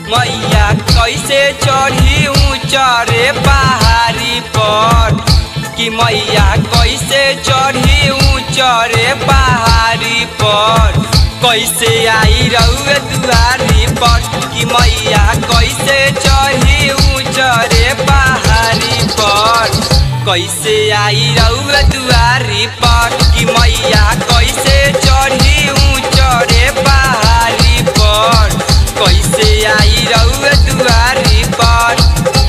मैया कैसे चढ़ी ऊंचरे पहाड़ी पर कि मैया कैसे चढ़ी ऊंचरे पहाड़ी पर कैसे आई रउए दुआरी पर कि मैया कैसे चढ़ी ऊंचरे पहाड़ी पर कैसे आई रउए दुआरी पर कि मैया कैसे चढ़ी ऊंचरे पहाड़ी पर कैसे आई रउए दुआरी पर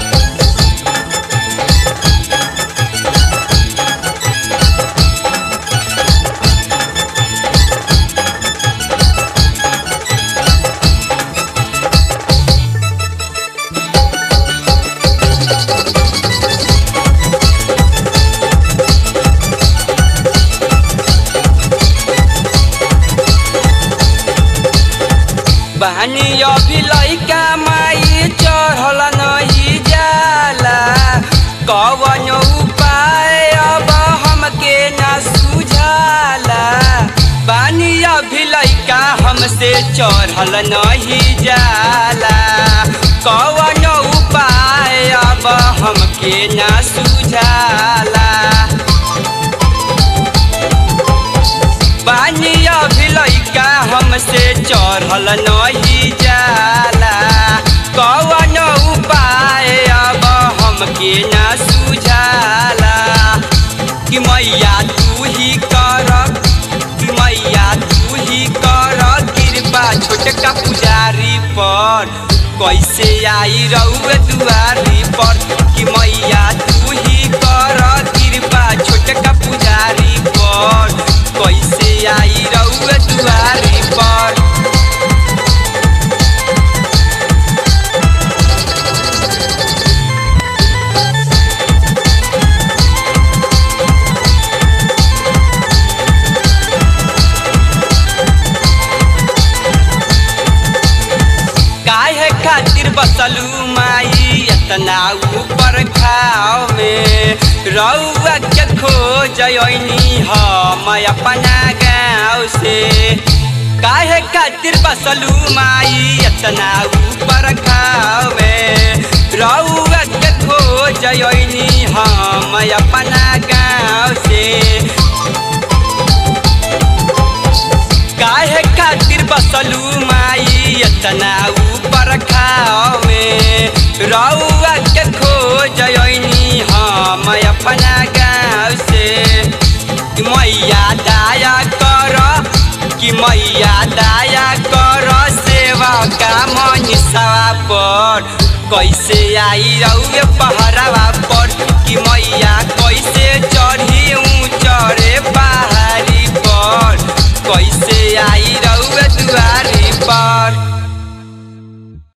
बहनी अभी लैका माई चढ़ल नहीं जाला कवन उपाय अब हमके न सुझाला बानी अभी लैका हमसे चढ़ल नहीं जाला कवन उपाय अब हमके न सुझाला बानी अभी लैका हमसे चढ़ल नहीं जाला कवन उपाय अब हमके न सुझाला कि मैया तू ही कर कि मैया तू ही कर कृपा छोटका पुजारी पर कैसे आई रउए दुआरी पर कि मैया तू ही कर कृपा छोटका पुजारी पर कैसे आई रउए दुआरी पर काहे खातिर बसलू माई इतना ऊपर खाओ में रउआ के खोजनी हम अपना गाँव से काहे खातिर बसलू माई इतना ऊपर खाओ में रउआ के खोजनी हम अपना गाँव से काहे खातिर बसलू माई इतना ऊपर खाओ में रउआ के खोजनी हम अपना गाँव से कि मैया दाया कर कि मैया दाया कर सेवा का मनीषा पर कैसे आई रउए पहरा